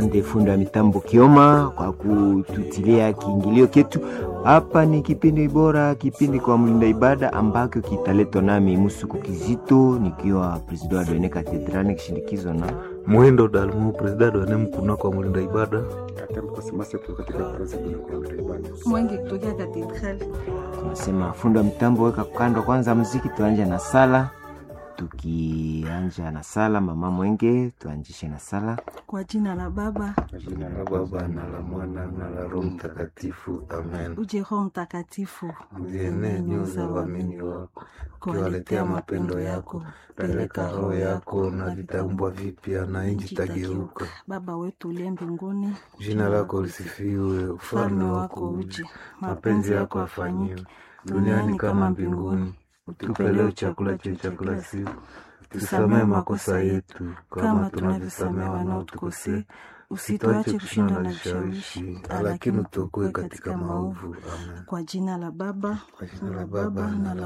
Asante fundi wa mitambo Kioma kwa kututilia kiingilio ketu. Hapa ni kipindi bora, kipindi kwa mlinda ibada ambacho kitaletwa nami Musuku Kizito nikiwa president wa Doene Cathedral nikishindikizwa na Muhindo Dalmu, presidenti wa NEM kuna kwa mlinda ibada. Mwenge kutokea katedrali. tunasema fundi wa mitambo, weka kando kwanza muziki, tuanje na sala. Tukianja na sala, mama Mwenge, tuanjishe na sala. Kwa jina la Baba Jina la Baba na la Mwana na la Roho Mtakatifu, amen. uje Roho Mtakatifu Uzienee nyoyo za waamini wako, ukiwaletea mapendo yako, peleka roho yako na vitaumbwa vipya, na nchi tageuka. Baba wetu uliye mbinguni, Jina lako lisifiwe, ufalme wako uje, mapenzi yako afanyiwe duniani kama mbinguni. Utupe leo chakula chetu cha kila siku, tusamehe makosa yetu kama tunavyosamehe wanaotukosea, usituache kushindwa na vishawishi, lakini utuokoe katika maovu. Amen. kwa jina la Baba Kwa jina la Baba Baba na la